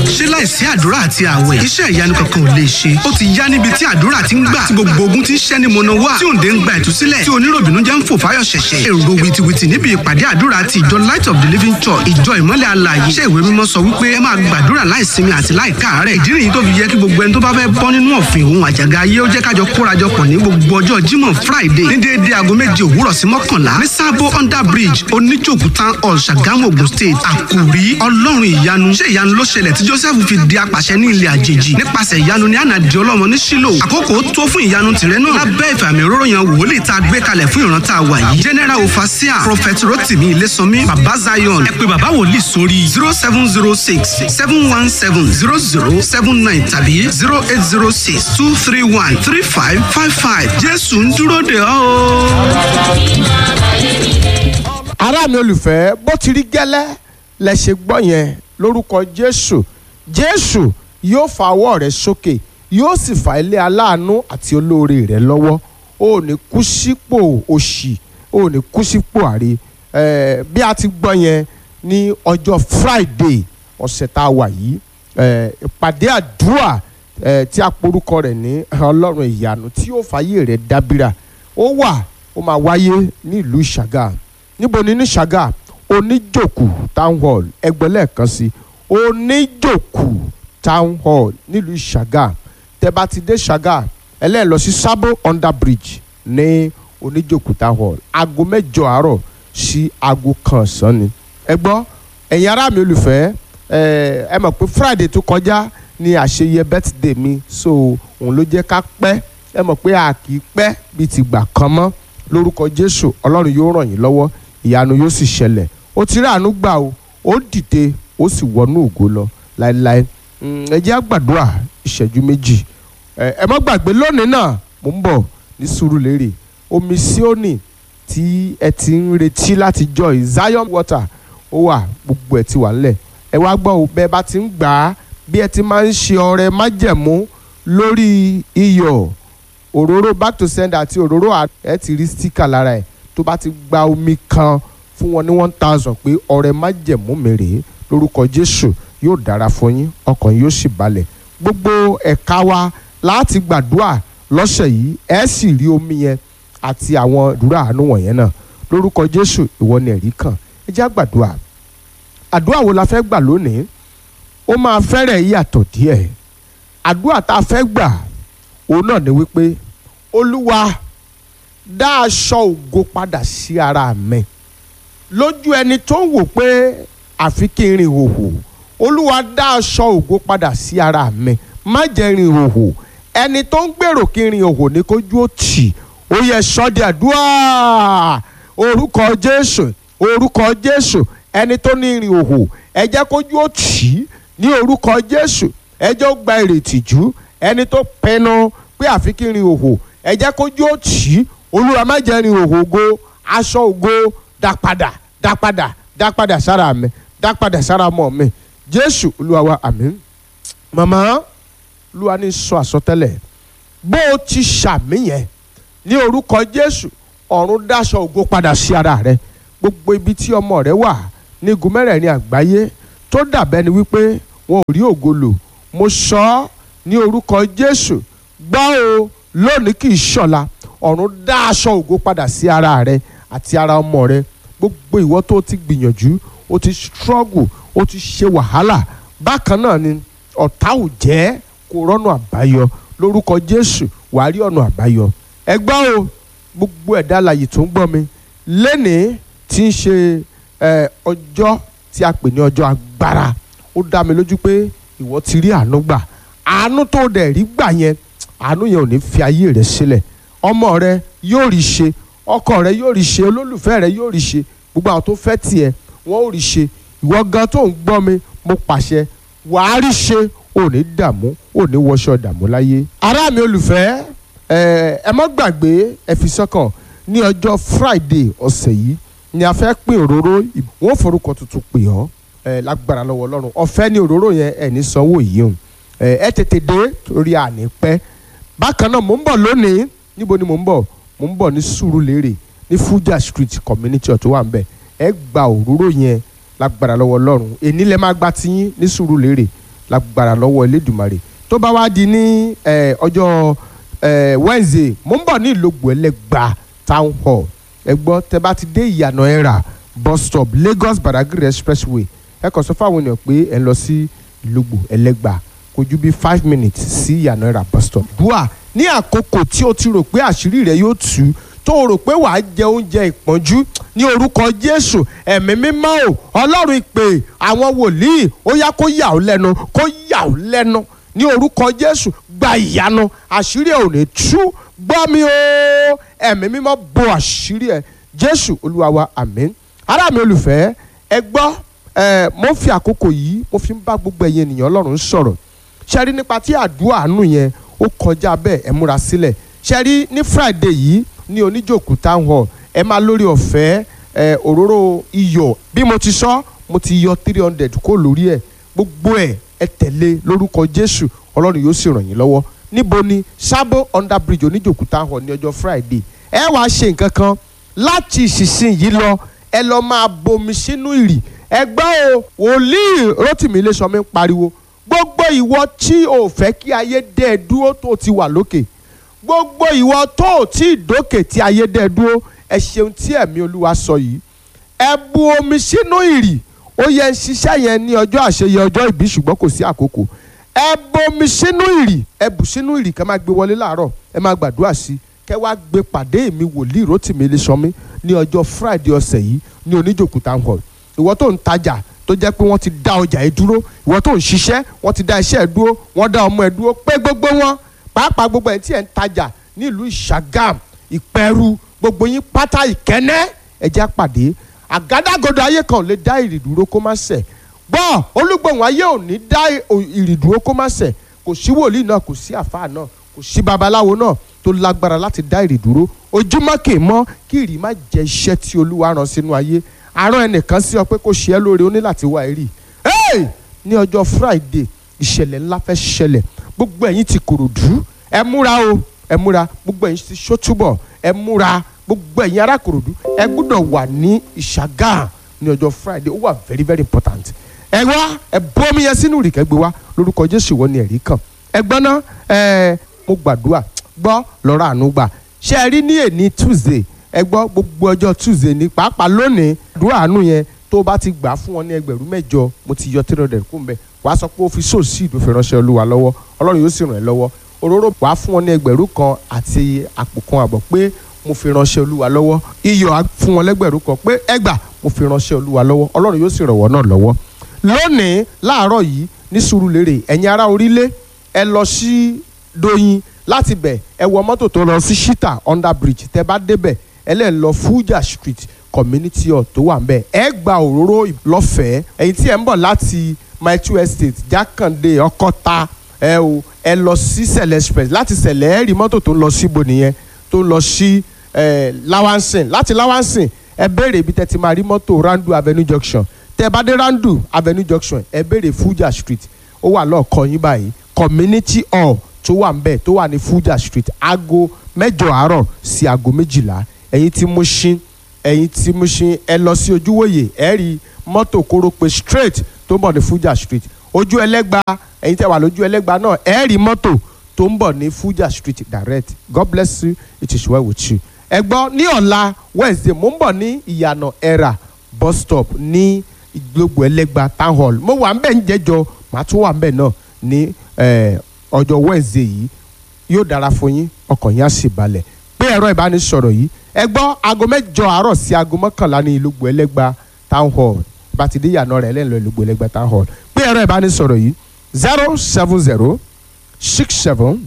ṣé láìsí àdúrà àti àwẹ̀ iṣẹ́ ìyanu kankan ò lè ṣe ó ti yá níbi tí àdúrà ti ń gbà tí gbogbo ogun ti ń ṣẹ́ ni mọ̀nà wá tí òǹdè ń gba ìtúsílẹ̀ tí oníròbìnú jẹ́ ń fò fáyọ̀ ṣẹ̀ṣẹ̀ èrò wìtìwìtì níbi ìpàdé àdúrà ti ìjọ light of the living church ìjọ ìmọ́lẹ̀ alààyè iṣẹ́ ìwé mímọ́ sọ wípé ẹ máa gbàdúrà láìsinmi àti láìkáàárẹ̀ ìdí nìyí tó fi yẹ kí gbogbo ẹni tó bá fẹ́ bọ́ nínú ọ̀fìn òun àjàgà ayé ó jẹ́ kájọ kórajọpọ̀ ní gbogbo ọjọ́ jímọ̀ friday ní déédéé aago méje òwúrọ̀ sí mọ́kànlá ní sábó under bridge oníjòkú town hall ṣàgámù ogun state àkùrí ọlọ́run ìyanu ṣé ìyanu ló ṣẹlẹ̀ tí joseph fi di apàṣẹ ní ilẹ̀ àjèjì nípasẹ̀ ìyanu ní ànàdì ọlọ́mọ ní sílò àkókò tó fún ìyanu tìrẹ náà lábẹ́ ìfàmì òróró yan wòlíì tá a gbé kalẹ̀ fún ìran tá a wà yìí general ofasia prophet rotimi ilésànmí baba zion ẹ pé baba wòlíì sórí zero seven zero six seven one seven zero zero seven nine tàbí zero eight zero six two three one three five five five jésù ń dúró de ọ́ o. ará mi olùfẹ́ bó ti rí gẹ́lẹ́ lẹ ṣe gbọ́ yẹn lórúkọ jésù jésù yóò fa ọwọ́ rẹ sókè yóò sì fa ilé aláàánú àti olóore rẹ lọ́wọ́ ó ní kú sípò òṣì ó ní kú sípò àrí eh, bí a ti gbọ́ yẹn ní ọjọ́ friday ọ̀sẹ̀ tá a wà yìí eh, ìpàdé àdúrà eh, tí a porúkọ rẹ̀ ní ọlọ́run ìyanu tí yóò fàyè rẹ̀ dábìrà ó wà ó máa wáyé ní ìlú ṣàgà níbo ni ní ṣàgà oníjòkù town hall ẹgbẹ́lẹ́ kan sí oníjòkù town hall nílùú ṣàgà tẹ́ bá ti dé ṣàgà ẹlẹ́ẹ̀ lọ sí sábò under bridge ní oníjòkù town hall aago mẹ́jọ àárọ̀ sí aago kan ọ̀sán ni ẹ gbọ́ ẹ̀yin ará mi olùfẹ́ ẹ ẹ mọ̀ pé friday tó kọjá ni àṣeyẹ birthday mi so òun ló jẹ́ ká pẹ́ ẹ mọ̀ pé a kì í pẹ́ bíi ti gbà kan mọ́ lórúkọ jésù ọlọ́run yóò ràn yín lọ́wọ́ ìyanu yóò sì ṣẹlẹ̀ ó ti rí àánú gbà o ó dìde ó sì wọnú ògo lọ láéláé ẹ jẹ́ á gbàdúrà ìṣẹ́jú méjì ẹ má gbàgbé lónìí náà mò ń bọ̀ ní Sùúrùlérè omi Síónì tí ẹ ti ń retí láti joy Zion water ó wà gbogbo ẹ ti wà nílẹ̀ ẹ wá gbọ́ o bẹ́ẹ̀ bá ti ń gbà á bí ẹ ti máa ń ṣe ọrẹ májẹ̀mú lórí iyọ̀ òróró back to sender àti òróró ẹ ti rí stika lára ẹ tó bá ti gba omi kan fún wọn ní one thousand pé ọrẹ májẹ̀mú mi rèé lórúkọ Jésù yóò dára fún yín ọkàn yóò sì balẹ̀ gbogbo ẹ̀ka wa láti gbàdúrà lọ́sẹ̀ yìí ẹ sì rí omi yẹn àti àwọn ìdúrà àánú wọ̀nyẹn náà lórúkọ Jésù ìwọ ni ẹ̀rí kan ẹ jẹ́ àgbàdúrà àdúrà wo la fẹ́ gbà lónìí ó máa fẹ́rẹ̀ yàtọ̀ díẹ̀ àdúrà tá a fẹ́ gbà òun náà ni wípé olúwa dá aṣọ ògo padà sí ara mi lójú ẹni tó ń wò pé àfi kí n rìn hòhò olúwa dá aṣọ ògo padà sí ara mi má jẹ́ rìn hòhò ẹni tó ń gbèrò kí n rìn hòhò ní kójú ó tì ó yẹ sọ́dí àdúrà orúkọ jésù orúkọ jésù ẹni tó ní rìn hòhò ẹ jẹ́ kójú ó tì í ní orúkọ jésù ẹ jẹ́ ó gba ìrètí jù ẹni tó pinnu pé àfi kí n rìn hòhò ẹ jẹ́ kójú ó tì í olúwa má jẹ́ rìn hòhò ògo aṣọ ògo dá padà dá padà dá padà sára mi dá padà sára ọmọ mi jésù olúwa wa àmín màmá olúwa ní sọ àsọtẹ́lẹ̀ bó o ti ṣàmì yẹn ní orúkọ jésù ọ̀run dáṣọ ògo padà sí ara rẹ gbogbo ibi tí ọmọ rẹ wà ní igun mẹ́rẹ̀ẹ̀rin àgbáyé tó dàbẹ́ ni wípé wọn ò rí ògo lò mo sọ ọ́ ní orúkọ jésù gbọ́ o lónìí kì í ṣọ̀la ọ̀run dá aṣọ ògo padà sí ara rẹ àti ara ọmọ rẹ gbogbo ìwọ tó ti gbìyànjú o ti struggle o ti ṣe wàhálà bákan náà ni ọ̀tá ò jẹ́ kó rọ́nà àbáyọ lórúkọ jésù wàá rí ọ̀nà àbáyọ ẹ gbọ́ o gbogbo ẹ̀dá alààyè tó ń gbọ́ mi lénìí tí ń ṣe ọjọ́ tí a pè ní ọjọ́ agbára ó dá mi lójú pé ìwọ ti rí àánú gbà àánú tó dẹ̀ rí gbà yẹn àánú yẹn ò ní fi ayé rẹ sílẹ̀ ọmọ rẹ yóò rí ṣe ọkọ rẹ yóò rí ṣe olólùfẹ́ rẹ yóò rí ṣe gbogbo àwọn tó fẹ́ tiẹ̀ wọ́n ò rí ṣe ìwọ gan tó ń gbọ́ mi mo pàṣẹ wàá rí ṣe ò ní dààmú ò ní wọṣọ dààmú láyé. ará mi olùfẹ́ ẹ má gbàgbé ẹ fi sọ́kàn ní ọjọ́ friday ọ̀sẹ̀ yìí ni a fẹ́ pín òróró wọ́n forúkọ tuntun pè ọ́ lágbára lọ́wọ́ ọlọ́run ọ̀fẹ́ ní òróró yẹn ẹ̀ ní sanwó yìí o ẹ tètè dé torí àní pẹ́ bákan náà mò ń bọ̀ lónìí níbo ni mò ń bọ̀ mò ń bọ̀ ní Sùúrùlérè ní Fuja Street community ọ̀tún wà ń bẹ̀ ẹ gba òróró yẹn lágbára lọ́wọ́ ọlọ́run èní lẹ máa gba tiyín ní Sùúrùlérè lágbára lọ́wọ́ elédùmarè tó bá wá di ní eh, ọjọ́ eh, wednesday mo ń bọ̀ ní ìlógbò ẹlẹ́gba town hall ẹ gbọ́ tẹ bá ti dé ìyànà ẹ̀rà bus stop lagos badagry expressway ẹ kàn sọ fáwọn ènìyàn pé ẹ ń lọ sí ìlógbò ẹlẹ́gba kò ju bí five minutes sí ìyànà ẹ̀rà bus stop. dùà ní àkókò tí o ti rò pé àṣírí rẹ yóò tú tó o rò pé wàá jẹ oúnjẹ ìpọ́njú ní orúkọ jésù ẹ̀mí mímọ́ o ọlọ́run ìpè àwọn wòlíì ó yá kó yà ó lẹ́nu kó yà ó lẹ́nu ní orúkọ jésù gba ìyanu àṣírí ẹ̀ ò ní tú gbọ́ mi o ẹ̀mí mímọ́ bo àṣírí ẹ̀ jésù olúwa wa àmín ará mi olùfẹ́ ẹ gbọ́ ẹ mo ń fi àkókò yìí mo fi ń bá gbogbo ẹ̀yin ènìyàn ọlọ́run sọ̀rọ̀ ṣe rí nípa tí àdúrà àánú yẹn ó kọjá bẹ́ẹ̀ ẹ múra sílẹ̀ ṣe rí ní friday yìí ní oníjòkú town hall ẹ máa lórí ọ̀fẹ́ ẹ òróró iyọ̀ bí mo ti sọ mo ti yọ three hundred kó lórí ẹ̀ gbogbo ẹ̀ ẹ tẹ̀lé lórúkọ jésù ọlọ́run yóò sì ràn yín lọ́wọ́ níbo ni sábò under bridge oníjòkú town hall ní ọjọ́ friday ẹ wàá ṣe nǹkan kan láti ìsinsìn yìí lọ ẹ lọ máa bomi sínú ìrì ẹ gbọ́ o wòlíì rotimi iléṣọmi ń pariwo gbogbo ìwọ tí o fẹ́ kí ayé dẹ́ ẹ dúró tó ti wà lókè gbogbo ìwọ tó o tí ì dókè tí ayé dẹ́ ẹ dúró ẹ ṣeun tí ẹ̀mí olúwa sọ yìí ẹ bu omi sínú ìrì ó yẹ ń ṣiṣẹ́ yẹn ní ọjọ́ àṣeyẹ ọjọ́ ìbí ṣùgbọ́n kò sí àkókò ẹ bomi sínú ìrì ẹ bù sínú ìrì kẹ́ máa gbé wọlé láàárọ̀ ẹ máa gbàdúrà sí kẹ́ wá gbé pàdé mi wòlíì rotimi iléṣọmi ní ọjọ́ friday ọ̀sẹ̀ yìí ní oníjòkú town hall ìwọ tó ń tajà tó jẹ́ pé wọ́n ti dá ọjà yìí dúró ìwọ tó ń ṣiṣẹ́ wọ́n ti dá iṣẹ́ ẹ̀ dúró wọ́n dá ọmọ ẹ̀ dúró pé gbogbo wọn pàápàá gbogbo ẹ̀ tí ẹ̀ ń tajà nílùú ìṣàgàm ìpẹ́rù gbogbo yín pátá ìkẹ́nẹ́ ẹ̀jẹ̀ pàdé àgádágodo ayé kan ò lè dá ìrì dúró kó má ṣẹ̀ gbọ́ olúgbòhùn ayé ò ní dá ìrì dúró kó má ṣẹ̀ kò sí wòlíì náà kò sí àfáà náà kò sí babaláwo náà tó lágbára láti dá ìrì dúró ojúmọ́ kè mọ́ kí ìrì má jẹ́ iṣẹ́ tí olúwa rán sínú ayé àárọ̀ ẹnìkan sí ọ pé kó ṣe é lóore ó ní láti wá ẹ̀rí ní ọjọ́ friday ìṣẹ̀lẹ̀ ńlá fẹ́ ṣẹlẹ̀ gbogbo ẹ̀yin ti kòròdú ẹ múra o ẹ múra gbogbo ẹ̀yin ti ṣótúbọ̀ ẹ múra gbogbo ẹ̀yin ará kòròdú ẹ gbọ́dọ̀ wà ní ìṣàgà ní ọjọ́ friday ó wà very very important ẹ wá ẹ bọ́mi yẹn sínú ìrìkẹ́ gbé wá lórúkọ jésù wọ́n ní ẹ̀rí kan ẹ gbọ́n ná ẹ mo gbàdúrà gbọ́ lọ́rọ̀ àánú gbà ṣé ẹ rí ní èní tuesday ẹ gbọ́ gbogbo ọjọ́ tuesday ní pàápàá lónìí àdúrà àánú yẹn tó bá ti gbà fún wọn ní ẹgbẹ̀rún mẹ́jọ mo ti yọ three hundred kún bẹ́ẹ̀ wàá sọ pé ó fi sóòsì ìdòfin ránṣẹ́ olúwa lọ́wọ́ ọlọ́run yóò sì ràn ẹ́ lọ́wọ́ òróró wàá fún wọn ní ẹgbẹ̀rún kan àti àpò kan àbọ̀ pé mo fi ránṣẹ́ olúwa lọ́wọ́ iyọ̀ á fún wọn lẹ́gbẹ̀rún kan pé ẹgbà mo fi ránṣẹ́ olúwa lọ́wọ́ ọlọ́run yóò sì ràn wọ́n náà lọ́wọ́ lónìí láàárọ̀ yìí ní Sùúrùlérè ẹ̀yin ará orílẹ̀ ẹ lọ sí Doyin láti bẹ̀ ẹ wọ mọ́tò tó lọ sí Shita under bridge tẹ bá débẹ̀ ẹ lẹ́ lọ Fuja street community hall tó wà ń bẹ̀ ẹ gba òróró lọ́fẹ̀ẹ́ ẹ̀yin tí ẹ ń bọ̀ láti my two estate Jákàndé Ọkọ́ta ẹ o ẹ lọ sí Sẹ̀lẹ̀ express láti Sẹ̀lẹ̀ ẹ rí mọ́tò tó ń lọ síbo nìyẹn tó ń lọ sí Lawansin láti Lawansin ẹ béèrè ibi tẹ́ ti máa rí mọ́tò Randu Avenue junction tẹ́ bá dé Randu Avenue junction ẹ béèrè Fuja street ó wà lọ́ọ̀kan yín báyìí community hall tó wà ń bẹ̀ tó wà ní Fuja street aago mẹ́jọ àárọ̀ sí aago méjìlá ẹ̀yin tí Mushin ẹ̀yin tí Mushin ẹ lọ sí ojúwòye ẹ rí mọ́tò kórópè straight tó ń bọ̀ ní Fuja street ojú ẹlẹ́gba ẹ̀yin tẹ́ wà lójú ẹlẹ́gba náà ẹ rí mọ́tò tó ń bọ̀ ní Fuja street direct God bless you it is well with you. ẹ gbọ́ ní ọ̀la Wednesday mo ń bọ̀ ní ìyànà ẹ̀rà bus stop ní gbogbo ẹlẹ́gba town hall mo wà ń bẹ̀ ń jẹ́jọ màá tún wà ń bẹ̀ náà ní ọjọ́ Wednesday yìí yóò dára fún yín ọkàn yín á sì balẹ̀ pé ẹ̀rọ ìbánisọ̀rọ̀ yìí ẹ gbọ́ aago mẹ́jọ àárọ̀ sí aago mọ́kànlá ní ìlúgbò ẹlẹ́gba town hall bá ti dé ìyànà rẹ̀ lẹ́nu ìlúgbò ẹlẹ́gba town hall pé ẹ̀rọ ìbánisọ̀rọ̀ yìí zero seven zero six seven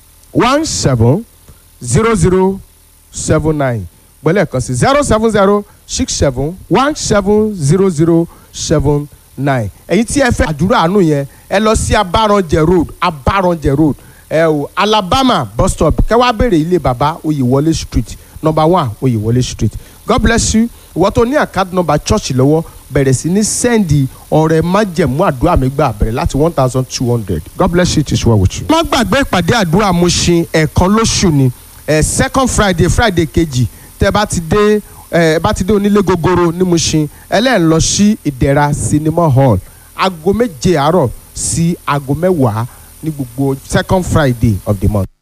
one seven zero zero seven nine gbọ́lẹ̀ kan sí zero seven zero six seven one seven zero zero seven nine ẹ̀yin tí ẹ fẹ́ àdúrà àánú yẹn ẹ lọ sí abaranjẹ road abaranjẹ road ẹ o alabama bus stop kẹwàá béèrè ilé baba oyèwọlé street number one oyèwọlé street god bless you ìwọ tó ní account number church lọ́wọ́ bẹ̀rẹ̀ sí ní sẹ́ndì ọ̀rẹ́ májẹ̀mú àdúrà mi gbà bẹ̀rẹ̀ láti one thousand two hundred god bless you it is well with you. má gbàgbé ìpàdé àdúrà Mushin ẹ̀ẹ̀kan lóṣù ni ẹ̀ second friday friday kejì tẹ́ bá ti dé ẹ bá ti dé onílé gogoro ní Mushin ẹlẹ́yìn lọ sí ìdẹ̀ra cinema hall aago méje àárọ̀ sí aago mẹ́wàá ní gbogbo second friday of the month.